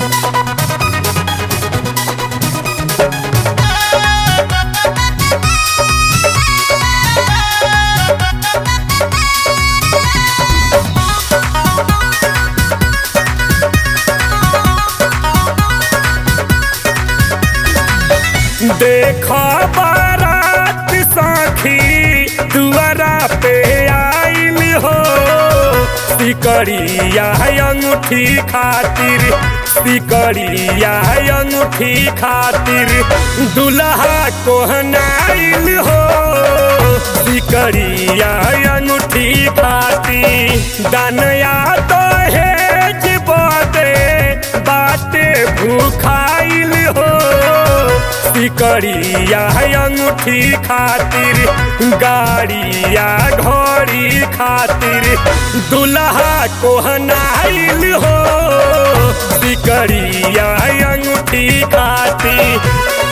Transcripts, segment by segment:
देख बारात सखी दुआरा पे आइल हो सिकरिया अंगूठी खातिर सिकरिया अंगूठी खातिर दुल्हा कोहनाइल हो सिकरिया अंगूठी खातिर दानया तो हेज बदे बाटे भूखाइल हो सिकरिया अंगूठी खातिर गाड़िया घोड़ी खातिर दुल्हा कोहनाइल हो सिकरिया अंगूठी खातिर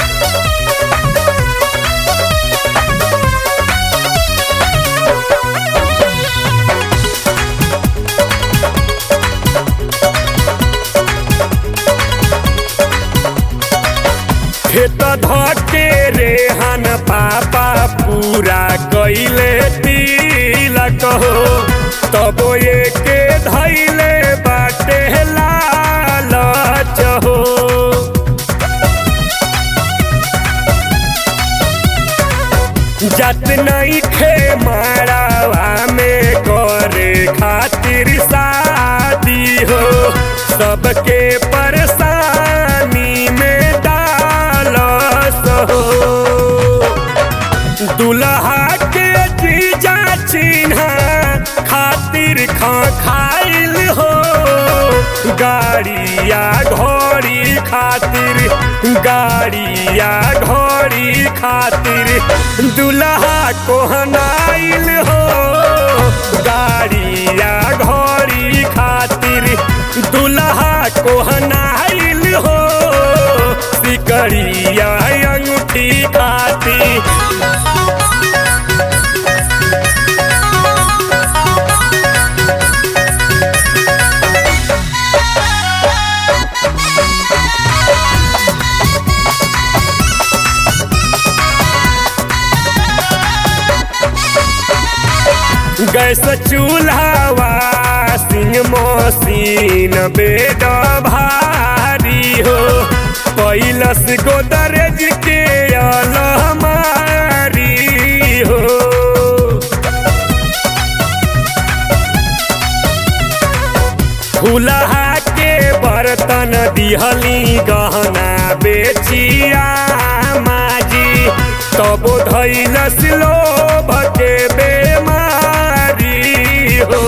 खेत धके रे हन पापा पूरा कैले तिलक हो तब एके धैले बाटे लालच हो जत नहीं खे मारावा में करे खातिर शादी हो सबके परेशानी में डालस हो दुल्हा के जीजा चिन्हा खातिर खा खाइल हो गाड़िया घोड़ी खातिर गाड़िया घोड़ी खातिर दुल्हा कोहनाइल हो गाड़िया घोड़ी खातिर दुल्हा कोहनाइल हो सिकरिया अंगूठी खातिर गैस चूल्हा सिंह मशीन बेड भारी हो पैलस गोदरेज के अलमारी हो फूलहा के बर्तन दिहली गहना बेचिया माजी तब धैलस लोभ के बेमारी हो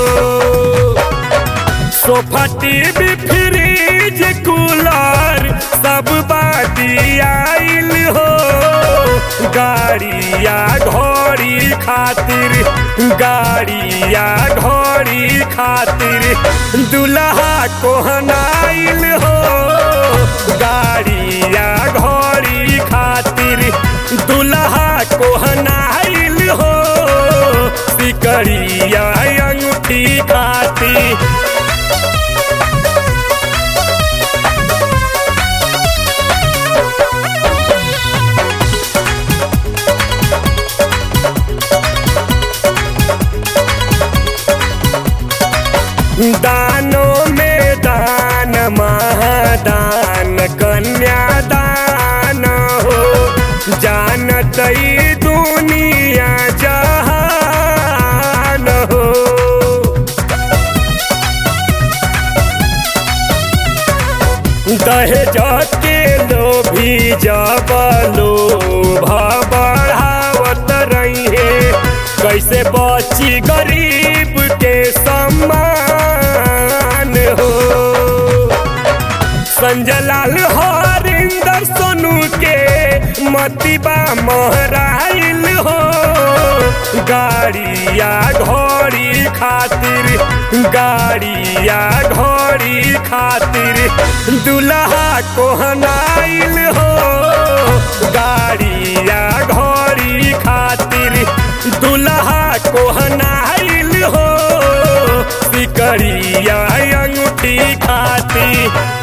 सोफा टीवी फ्रिज कूलर सब बादी आइल हो गाड़िया घोड़ी खातिर गाड़िया घोड़ी खातिर दुल्हा कोहनाइल हो गाड़िया घोड़ी खातिर दुल्हा कोहनाइल हो सिकरिया अंगूठी खातिर दानों में दान महादान कन्यादान हो जानत ई दुनिया जहान हो दहेज के लोभी जब लोभ बढ़ावत रही कैसे बची गरीब के सम्मान हो संजय लाल हरिंदर सोनू के मतिबा महराइल हो गाड़िया घोड़ी खातिर गाड़िया घोड़ी खातिर दुल्हा कोहनाइल हो गाड़िया घोड़ी खातिर दुल्हा कोहनाइल हो सिकरिया अंगूठी खातिर